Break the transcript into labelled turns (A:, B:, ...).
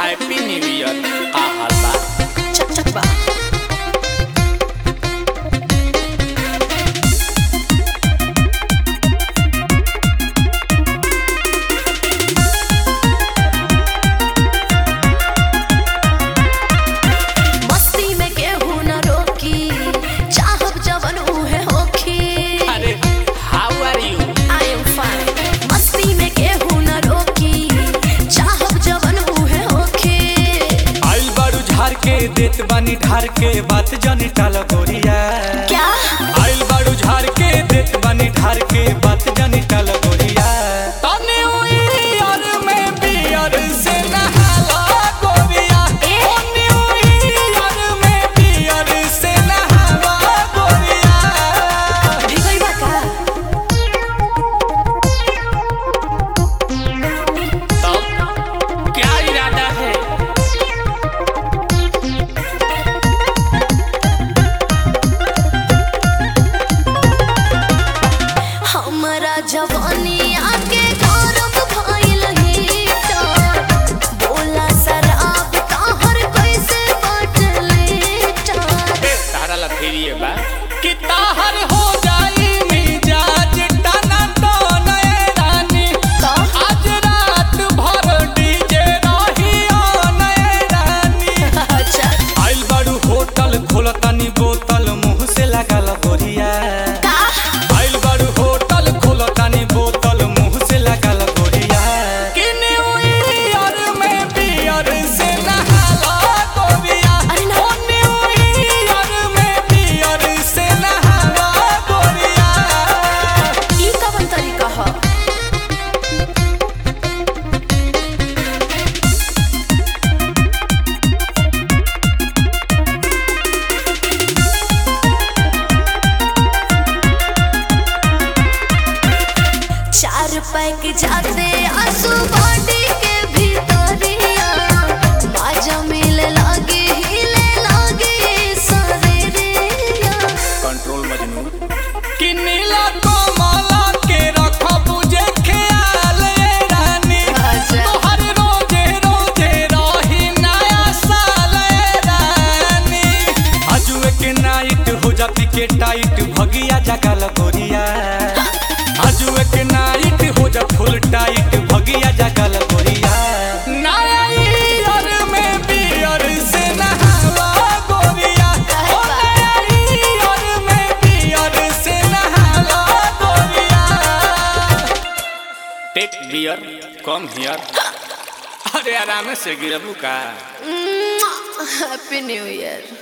A: Happy new year का हाल बा
B: चक चक बा मस्ती में केहू न रोकी चाहब जवन उहे होखी
A: अरे how are you
B: I am fine मस्ती में केहू न रोकी चाहब जवन उहे होखी
C: आइल बारू झार के देत बानी ढार के बात जानी टाल गोरिया
B: क्या
C: आइल बारू झार के देत बानी ढार के बात जानी टाल गोरिया तने हुई यार में बियर से नहाला गोरिया
B: ए?
C: तने हुई यार में बियर से नहाला गोरिया
B: भिगोई बा का
A: तब क्या इरादा है
B: हमरा जवानी आके गौरव भइल हीटर बोला शराब कहर कैसे बाटले टार
A: तारा ला फेरिए बा
C: कि ताहर हो जाई मिजाज टना टन ए रानी आज रात भर डीजे रही ऑन ए रानी
B: अच्छा
C: आइल बारू होटल खोलतानी बोतल मुंह से लागल गोरिया
B: का
C: आइल बारू होटल खोलतानी बोतल मुंह से लागल गोरिया कि न्यू ईयर में बियर से नहाला गोरिया
B: अरे ना।
C: ओ न्यू ईयर में बियर से नहाला गोरिया
B: ई कवन तरीका ह चार पैक जाते आंसू बॉडी के भीतरिया माजा मिले लागे हिले लागे शरीरिया
A: कंट्रोल मजनू
C: कि नीला कमला के रखब जे ख्याल ए रानी
B: अच्छा।
C: तोहर रोजे रोजे रही नया साल ए रानी आजुए के नाइट हो जाती के टाइट भगिया जगल गोरिया आजुए के नाइट हो जा फुल टाइट भगिया जगल गोरिया नया ईयर में बियर से नहावा गोरिया ओ नया ईयर में बियर से नहावा गोरिया
A: टेक बियर कम हियर अरे आराम से गिरबू का
B: हैप्पी न्यू ईयर